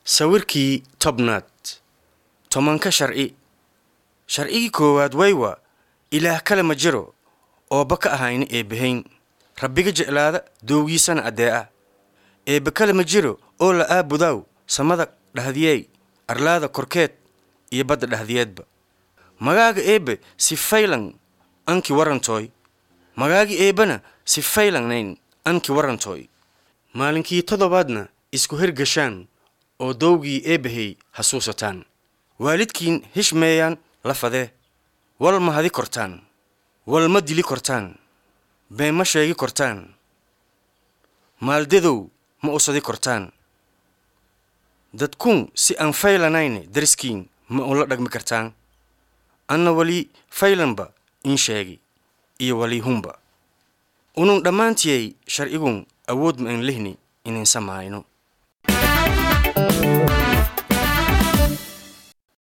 sawirkii tobnaad tobanka sharci sharcigii koowaad waywa ilaah kale ma jiro ooba ka ahayna eebbahayn rabbiga jeclaada doowgiisana addee'a eebbe kale ma jiro oo la aabudaaw samada dhahdiyeey arlaada korkeed iyo badda dhahdiyeedba magaaga eebbe si faylan anki warantooy magaagi eebbana si faylanayn anki warantooy maalinkii toddobaadna isku hergashaan oo dowgii eebbahey hasuusataan waalidkiin hishmeeyaan la fadee wal ma hadi kortaan wal ma dili kortaan been ma sheegi kortaan maaldadow ma usadi kortaan dadkuun si aan faylanayne dariskiin ma ula dhagmi kartaan anna wali faylanba in sheegi iyo wali hunba unun dhammaantiyay sharcigun awood ma aan lehni inayn samaayno